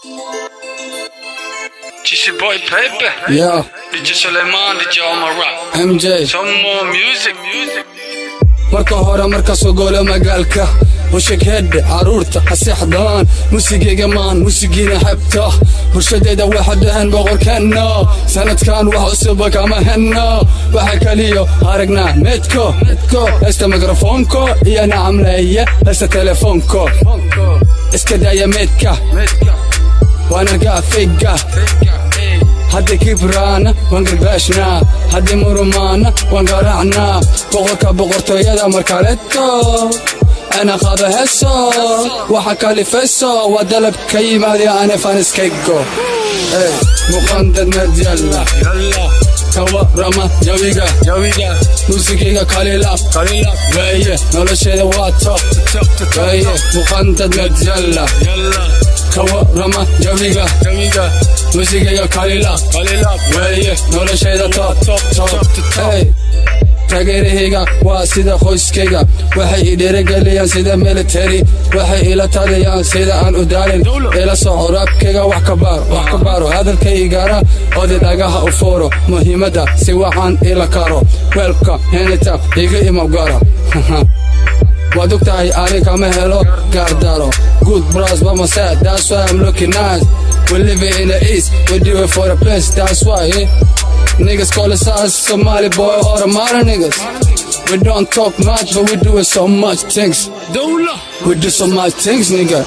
GC Boy Pepe, Yeah, DJ Suleiman, DJ Omar Rap. MJ Some more music, music. marka hore marka soo goolo magaalka usheg hedhe caruurta ha seexdaan musigeyga maan musigiina xebta bulshadayda waxa dhahan boqorkeenna sanadkan wax cusuba kama henno waxa kaliyo aragnaa meedko hesta mikrofoonko iyo nacamleeye hesta telefoonko iska daya meedka waana gaafayga haddii kibraana waan garbaashnaa haddii murumaana waan garaacnaa boqorka boqortooyada markaleto ana qaba heso waxa kalifeso waa dalab ka yimaada ane faniskaygo muqandad madyalla Yalla, ka warama jawiga Jawiga, muusigayga kalilab Kalila, weeye nolosheeda waa top Top, Top, weeye muqandad madyalla Yalla, ka warama jawiga Jawiga, muusigayga kalilab Kalila, weeye nolosheeda top Top, Top, Top, Top. Hey, taageerahayga waa sida qoyskayga waxay i dhiirigeliyaan sida military waxay ila taliyaan sida aan u daalin ila soco raabkayga wax ka baaro wax ka baaro hadalkaygana odi dhagaha u fooro muhiimadda si waxaan ila karo weelka henita iga imagara waad og tahay ani kama helo gaardaro good bros by my side that's why I'm looking nice we living in the east we do it for the place that's why eh? niggas call us us Somali boy or the modern niggas we don't talk much but we doing so much things Dawla, we do so much things nigga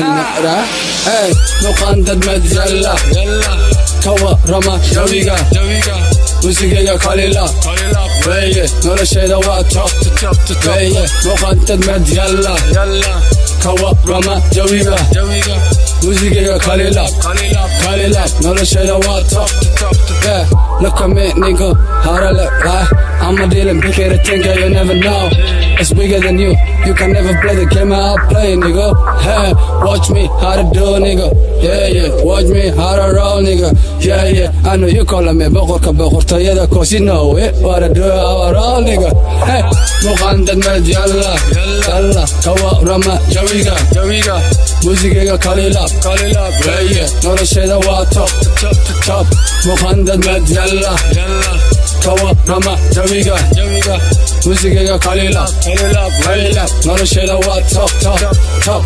hey nuqandad madjalla Yalla, kawa rama jawiga Jawiga, musigayga kalila Kalila, weeye nolosheeda waa top Top, Top, weeye nuqandad madjalla Yalla, kawa rama jawiga Jawiga, musigayga kalila Kalila, kalila nolosheeda waa top Top, Top, Yeah, look at me, nigga. How to look, right? I'm a dealing bigger to think you never know. It's bigger than you. You can never play the game I play, nigga. Hey, watch me how to do, nigga. Yeah, yeah. Watch me how to roll, nigga. Yeah, yeah. I know you calling me boqorka boqortooyada cause you know it. What I do, how I roll, nigga. Hey, muqandad med yalla. Yalla. Kawa rama jawiga. Jawiga, Musigayga kalila. Kalila, Yeah, yeah. Nolosheeda waa top. Top, Top, Top. Muqandad med yalla. Yalla, kawa rama jawiga Jawiga, musigayga kalila Kalila, kalila nolosheeda waa top top top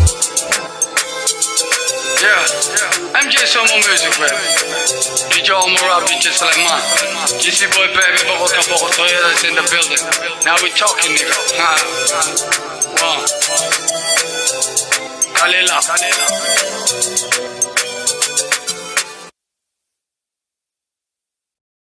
Yeah, MJ some more music, man. DJ Omar Rap, DJ Suleiman. GC Boy Baby, Bogoka Bogotoya that's in the building. Now we talking, nigga. Huh. One. Kalila.